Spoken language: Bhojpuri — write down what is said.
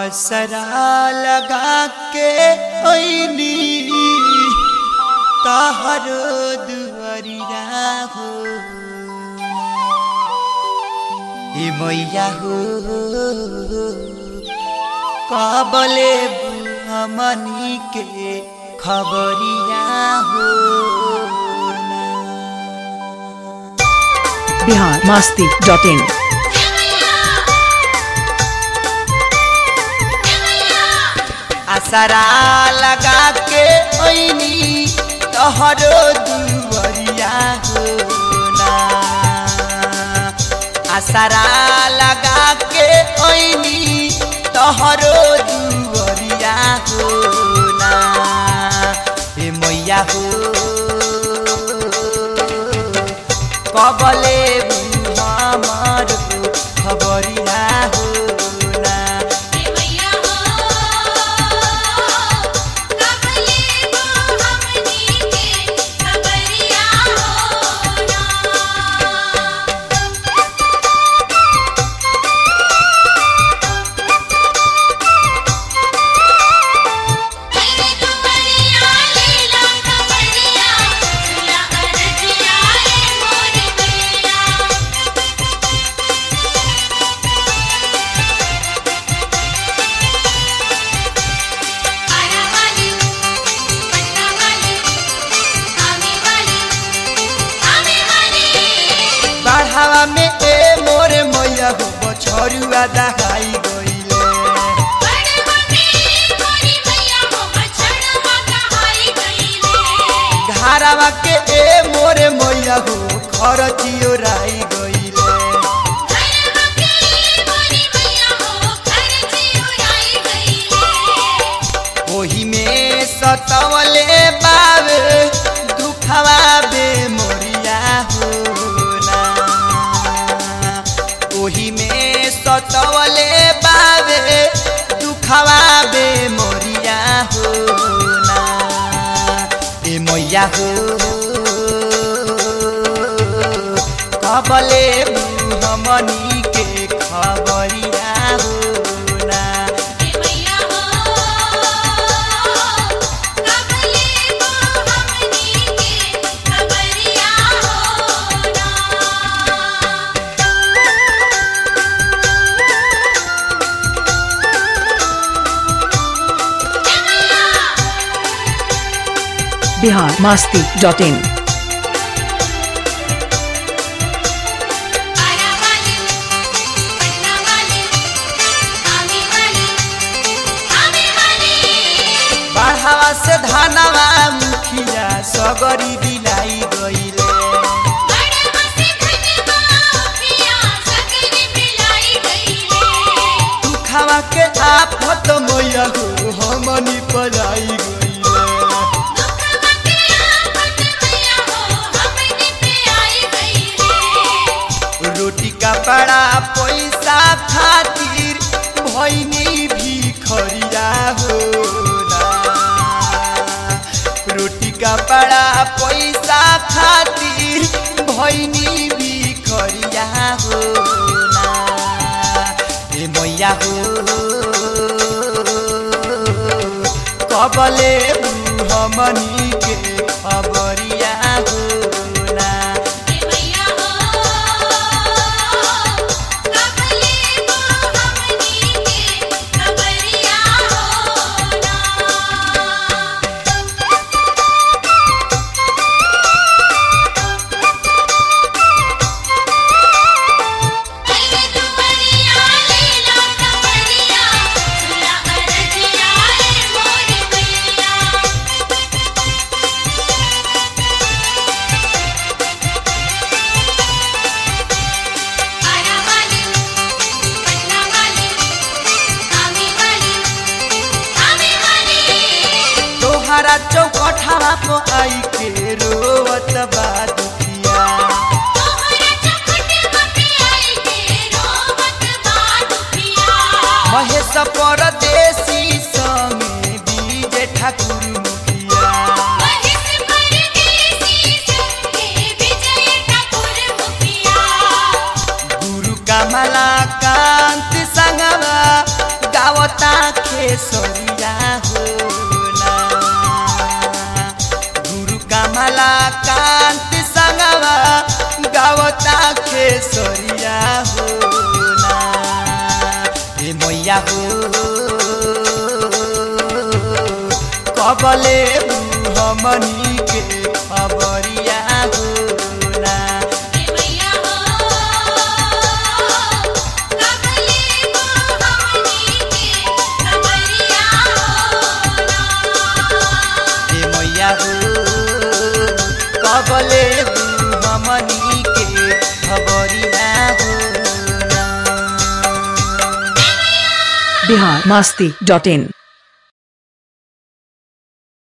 असरा लगा के ओइनी तहर दुआरिया हो ए मैया हो कबले हमनी के खबरिया हो बिहार मास्ती डॉट इन असरा लगा के ओइनी तोहरो दुआरिया हो ना असरा लगा के ओइनी तोहरो दुआरिया हो ना ए मैया हो कबले हमर खबरिया हो ना बढ़ावा में ए मोरे मैया हो बछरुआ दहाई गइले घारावा के ए मोरे मैया हो खरचियो राई गइले ओही में सतवले बावे दुखवा बे मोरिया हो ना ओही में सतवले बावे दुखवा बे मोरिया हो ना ए मैया हो कबले हमनी के खबरिया हो ना बिहार मास्ती डॉट इन बढ़ावा से धानवा मुखिया सगरी बिलाई गइले दुखवा के आफत मैया हो हमनी पलाई गइले रोटी कपड़ा पैसा खातिर भैनी भी खरिया हो ना। रोटी कपड़ा पैसा खातिर भैनी भी खरिया हो ना ए मैया हो कबले हमनी के खबरिया हो ना तोहरा चौकठवा को आई के रोवत बा दुखिया महेश परदेसी संगे बीजे ठाकुर मुखिया गुरु कमला कांत संगवा गावता खेसरिया हो ना गुरु कमला कांति संगवा गावता खेसरिया हो ना हे मैया हो कबले हमनी के खबरिया हो ना मैया हो कबले वो हमनी के खबरिया होना हे मैया हो कबले हमनी के खबरिया हो ना बिहार मस्ती डॉट इन